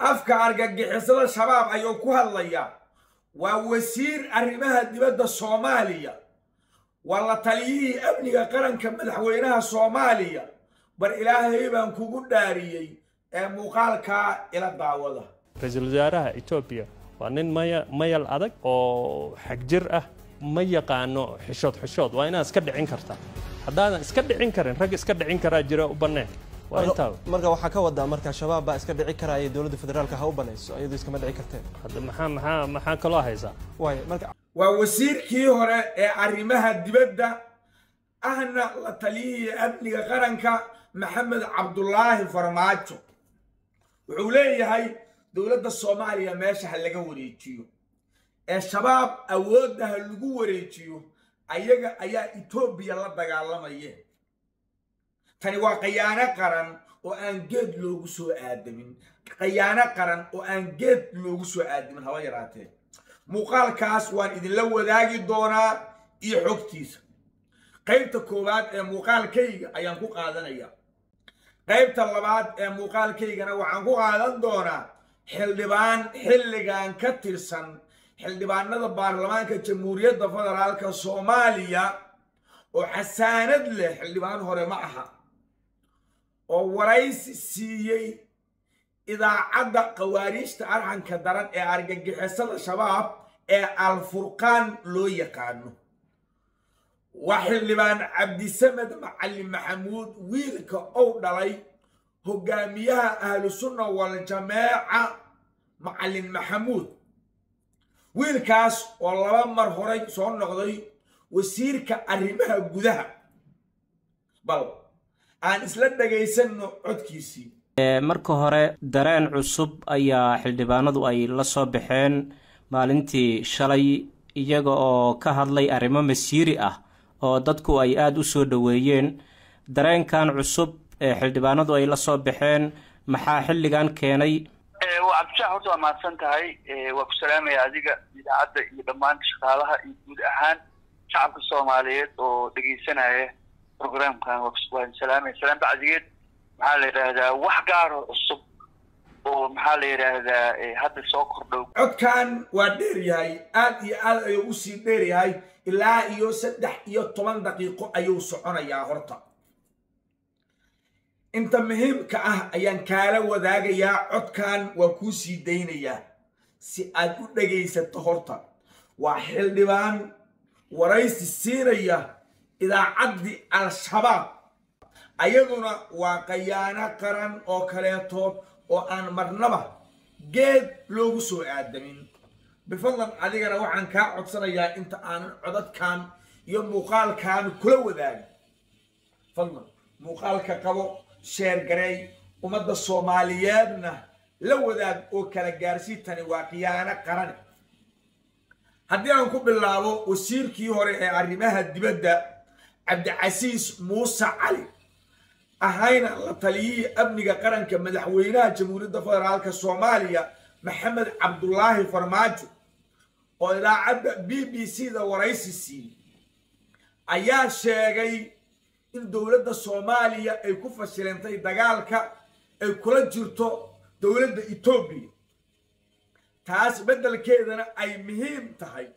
afka argagixisada shabaab ayuu ku hadlayaa waa wasiir arrimaha dibadda soomaaliya waa la taliyihii amniga qaranka madaxweynaha soomaaliya bar ilaahay baan kugu dhaariyey ee muuqaalkaa ila daawada ra-iisul wasaaraha etoobiya waa nin maya mayal adag oo xagjir ah ma yaqaano xishood xishood waa inaad iska dhicin kartaa haddaadan iska dhicin karin rag iska dhicin karaa jira u banneen waa intaa marka waxaa ka wadaa marka shabaab baa iska dhici karaya dowladda federaalka ha u banayso iyadoo iskama dhici karteen hadda maxaa maxaa maxaa kaloo haysaa waay marka waa wasiirkii hore ee arrimaha dibadda ahna la taliyihii amniga qaranka maxamed cabdulaahi farmaajo wuxuu leeyahay dowladda soomaaliya meesha ha laga wareejiyo ee shabaab awoodda ha lagu wareejiyo ayaga ayaa etoobiya la dagaalamaya tani waa khayaano qaran oo aan geed loogu soo aadamin khayaano qaran oo aan geed loogu soo aadamin haba yaraatee muuqaalkaas waan idinla wadaagi doonaa iyo xogtiisa qaybta koowaad ee muuqaalkayga ayaan ku qaadanaya qaybta labaad ee muuqaalkaygana waxaan ku qaadan doonaa xildhibaan xilligan ka tirsan xildhibaanada baarlamaanka jamhuuriyadda federaalka soomaaliya oo xasaanad leh xildhibaan hore ma aha oo waraysi siiyey idaacadda khawaariijta arxanka daran ee argagixisada shabaab ee alfurqaan loo yaqaano waa xildhibaan cabdisamed macalin maxamuud wiilka ou dhalay hogaamiyaha ahlu sunna waljamaaca macalin maxamuud wiilkaas oo laba mar horay soo noqday wasiirka arrimaha gudaha bal aan isla dhagaysanno codkiisii marka hore dareen cusub ayaa xildhibaanadu ay la soo baxeen maalintii shalay iyaga oo ka hadlay arrimo masiiri ah oo dadku ay aada u soo dhoweeyeen dareenkan cusub ee xildhibaanadu ay la soo baxeen maxaa xilligan keenay waa cabdishax horta waa mahadsan tahay waa ku salaamaya adiga idaacadda iyo dhammaan shaqaalaha iyo guud ahaan shacabka soomaaliyeed oo dhegeysanaya programkan waan salaamaya salaan bacdigeed maxaa la yidhaahdaa wax gaaro cusub oo maxaa la yidhaahdaa hadda soo kordhow codkan waa dheer yahay aad iyo aad ayuu usii dheer yahay ilaa iyo saddex iyo toban daqiiqo ayuu soconayaa horta inta muhiimka ah ayaan kaala wadaagayaa codkan waa kuu sii daynayaa si aad u dhegaysato horta waa xildhibaan waraysi siinaya idaacaddii al-shabaab ayaduna waa khayaano qaran oo kaleetood oo aan marnaba geed loogu soo aadamin bifadlan adigana waxaan kaa codsanayaa inta aanan codadkan iyo muuqaalkan kula wadaagin fadlan muuqaalka qabo sheer gareey ummadda soomaaliyeedna la wadaag oo kala gaarsii tani waa khiyaano qarane haddii aan ku bilaabo wasiirkii hore ee arrimaha dibadda cabdicasiis muuse cali ahayna la taliyihii amniga qaranka madaxweynaha jamhuuriyadda federaalka soomaaliya maxamed cabdulaahi farmaajo oo idaacadda b b c da waraysi siiyey ayaa sheegay in dowladda soomaaliya ay ku fashilantay dagaalka ay kula jirto dowladda etoobiya taas beddelkeedana ay muhiim tahay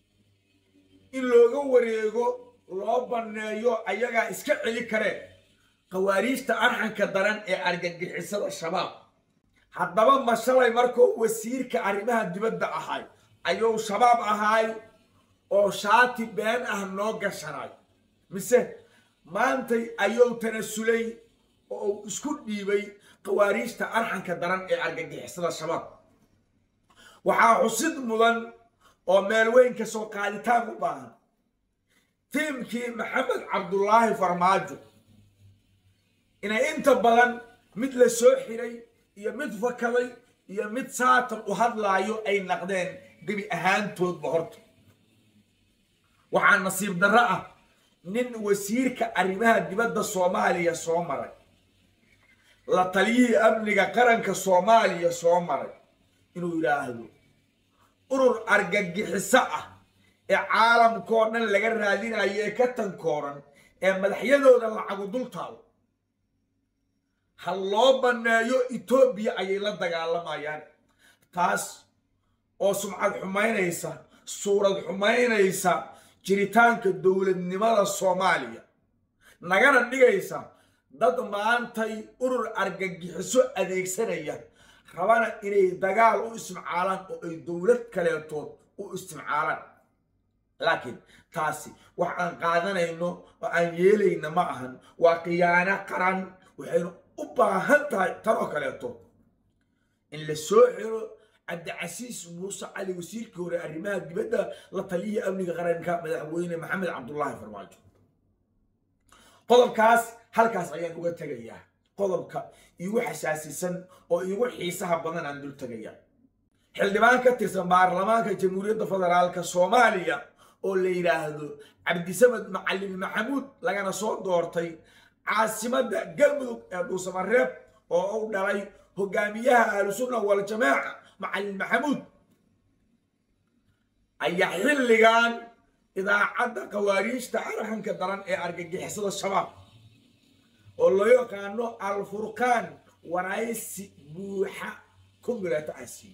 in looga wareego loo banneeyo ayagaa iska celi kareen khawaariijta arxanka daran ee argagixisada shabaab haddaba ma shalay markuu wasiirka arrimaha dibadda ahay ayuu shabaab ahaay oo shaati been ah noo gashanay mise maantay ayuu tanasulay oo uu isku dhiibay khawaariijta arxanka daran ee argagixisada shabaab waxaa xusid mudan oo meel weyn ka soo qaaditaan u baahan tiimkii maxamed cabdulaahi farmaajo inay inta badan mid la soo xiray iyo mid fakaday iyo mid saatan u hadlaayo ay naqdeen gebi ahaantoodba horta waxaa nasiib darro ah nin wasiirka arrimaha dibadda soomaaliya soo maray la taliyihii amniga qaranka soomaaliya soo maray inuu yidhaahdo urur argagixiso ah ee caalamkoo dhan laga raadinayo ee ka tankooran ee madaxyadooda lacagu dul taalo ha loo banneeyo etoobiya ayay la dagaalamayaan taas oo sumcad xumaynaysa suurad xumaynaysa jiritaanka dowladnimada soomaaliya nagana dhigaysa dad maantay urur argagixiso adeegsanaya rabana inay dagaal u isticmaalaan oo ay dowlad kaleetood u isticmaalaan laakiin taasi wax aan qaadanayno oo aan yeelayna ma ahan waa khiyaano qaran waxaynu u baahan tahay tan oo kaleeto in la soo xiro cabdicasiis muuse cali wasiirkii hore arrimaha dibadda la taliyihii amniga qaranka madaxweyne maxamed cabdullaahi farmaajo qodobkaas halkaas ayaan uga tegayaa qodobka iigu xasaasisan oo iigu xiisaha badan aan dul tegayaa xildhibaan ka tirsan baarlamaanka jamhuuriyadda federaalka soomaaliya oo la yidhaahdo cabdisamed macalin maxamuud lagana soo doortay caasimadda galmudug ee dhuusamareeb oo u dhalay hogaamiyaha ahlusunna waljamaaca macalin maxamuud ayaa xilligan idaacadda khawaariijta arxanka daran ee argagixisada shabaab oo loo yaqaano alfurqaan waraysi buuxa ku milato asi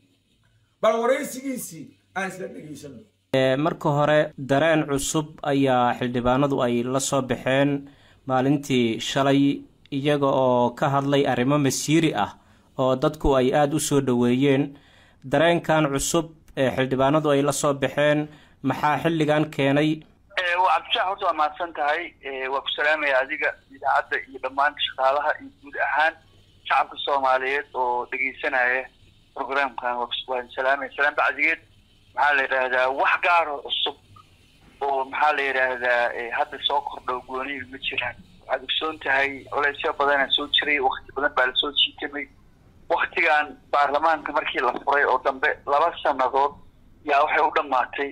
bal waraysigiisii aan isla dhegaysano marka hore dareen cusub ayaa xildhibaanadu ay la soo baxeen maalintii shalay iyaga oo ka hadlay arrimo masiiri ah oo dadku ay aada u soo dhoweeyeen dareenkan cusub ee xildhibaanadu ay la soo baxeen maxaa xilligan keenay waa cabdishax horta waa mahadsan tahay waa ku salaamaya adiga idaacadda iyo dhammaan shaqaalaha iyo guud ahaan shacabka soomaaliyeed oo dhegeysanaya programkan waan salaamaya salaan bacdigeed maxaa la yidhaahdaa wax gaaro cusub oo maxaa la yidhaahdaa hadda soo kordho goonihi ma jiraan waxaad ogsoon tahay culeysyo badanaa soo jiray wakti badan baa lasoo jiitamay waktigan baarlamaanka markii la furay oo dambe laba sanadood yaa waxay u dhammaatay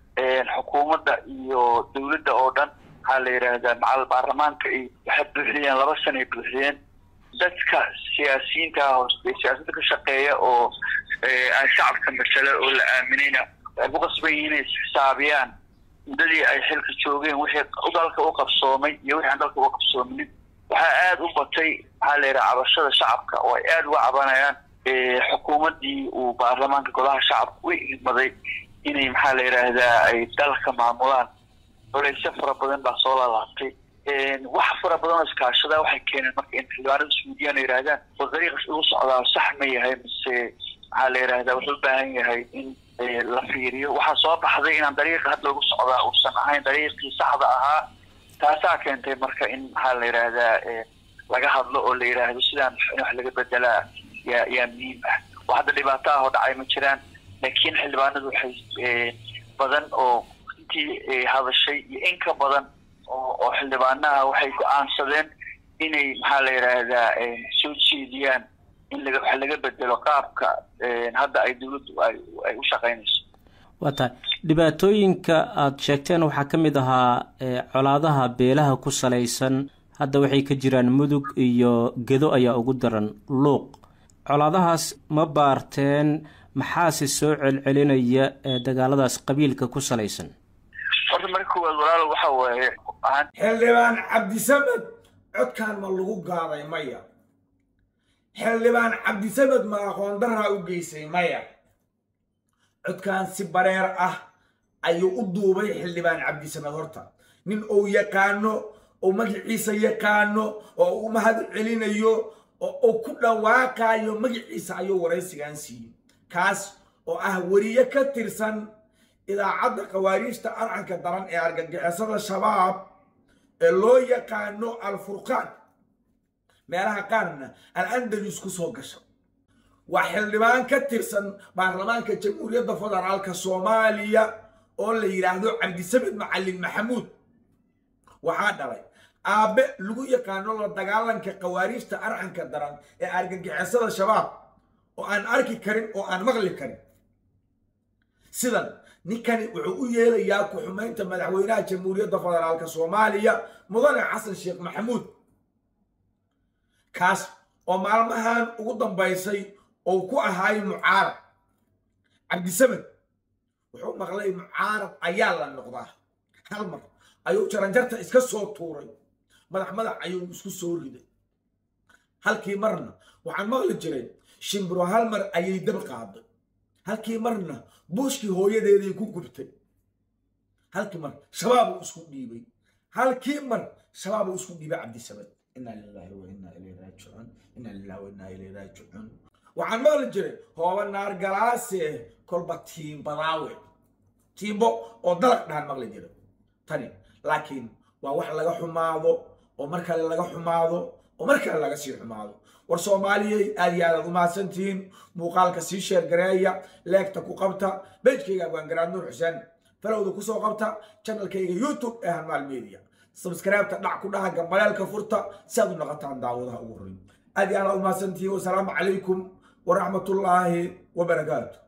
xukuumadda iyo dowladda oo dhan maxaa la yidhaahdaa macal baarlamaanka ay waxay buuxiyeen laba sana ay buuxiyeen dadka siyaasiyiinta ah oo siyaasadda ka shaqeeya oo aan shacabka masale oo la aaminayna waxay ku qasban yihiin inay isxisaabiyaan muddadii ay xilka joogeen wixii dalka u qabsoomay iyo wixii aan dalka uga qabsoominin waxaa aada u batay maxaa la yidhaha cabashada shacabka oo ay aada uga cabanayaan xukuumaddii uu baarlamaanka golaha shacabka u idmaday inay maxaa la yidhaahdaa ay dalka maamulaan culeysyo fara badan baa soo laalaabtay wax fara badan oo iskaashada waxay keeneen marka in xildhibaanada isweydiiyaan yidhahdaan oo dariiqas ugu socdaa sax ma yahay mise maxaa la yidhahdaa wuxuu u baahan yahay in la fiiriyo waxaa soo baxday inaan dariiqa hadda ugu socdaa uusan ahayn dariiqii saxda ahaa taasaa keentay marka in maxaa la yidhaahdaa laga hadlo oo la yidhaahdo sidaan in wax laga bedelaa yaa yaa muhiim ah wax hadda dhibaato ah oo dhacay ma jiraan laakiin xildhibaanadu waxay badan oo intii hadashay iyo in ka badan oo oo xildhibaanaha waxay go-aansadeen inay maxaa la yidhaahdaa soo jeediyaan in laga wax laga bedelo qaabka hadda ay dowladdu ay ay u shaqaynayso waa tahay dhibaatooyinka aada sheegteen waxaa ka mid ahaa colaadaha beelaha ku salaysan hadda waxay ka jiraan mudug iyo gedo ayaa ugu daran luuq colaadahaas ma baarteen maxaase soo celcelinaya ee dagaaladaas qabiilka ku salaysan horta marka koowaad walaalo waxa waaye xildhibaan cabdisamed codkaan ma lagu gaaday maya xildhibaan cabdisamed ma aqoon daraa u geysay maya codkaan si bareer ah ayuu u duubay xildhibaan cabdisamed horta nin uu yaqaano oo magaciisa yaqaano oo u mahad celinayo oo uu ku dhawaaqayo magaciisa ayuu waraysigan siiyey kaas oo ah weriye ka tirsan idaacadda khawaariijta arcanka daran ee argagixisada shabaab ee loo yaqaano alfurqaan meelaha qaarna al andalus ku soo gasha waa xildhibaan ka tirsan baarlamaanka jamhuuriyadda federaalka soomaaliya oo la yidhaahdo cabdisamed macalin maxamuud waxaa dhalay aabbe lagu yaqaano la dagaalanka khawaariijta arcanka daran ee argagixisada shabaab oo aan arki karin oo aan maqli karin sidan ninkani wuxuu u yeelayaa ku-xumaynta madaxweynaha jamhuuriyadda federaalka soomaaliya mudane xasan sheekh maxamuud kaas oo maalmahan ugu dambaysay oo ku ahaay mucaarad cabdisamed wuxuu maqlay mucaarad ayaa la noqdaa hal mar ayuu jaranjarta iska soo tuuray madax madax ayuu isku soo riday halkii marna waxaan maqli jiray shimbiro hal mar ayay dab qaaday halkii marna buushkii hooyadeeday ku gubtay halkii mar shabaabuu isku dhiibay halkii mar shabaabuu isku dhiibay cabdisamad inaa lillahi wa inaa ilayhi raajicuun inaa lillahi wa inaa ilayhi raajicuun waxaan maqli jiray hooba naar galaase kolba tiimbadaawe tiimbo oo dalag dhahan maqli jiray tani laakiin waa wax laga xumaado oo mar kale laga xumaado oo mar kale laga sii xumaado war soomaaliyey aad iyo aadaad umahadsantihiin muuqaalka sii sheergareeya leegta ku qabta bejkayga abwaangaraad nuur xuseen falowda kusoo qabta channelkayga youtube ee hanmaal media sabskaraabta dhac ku dhaha gambaleelka furta si aad u noqotaan daawadaha ugu horreyn aad iyo aadaad umahadsantihiin wasalaamu calaykum waraxmatullaahi wabarakaatu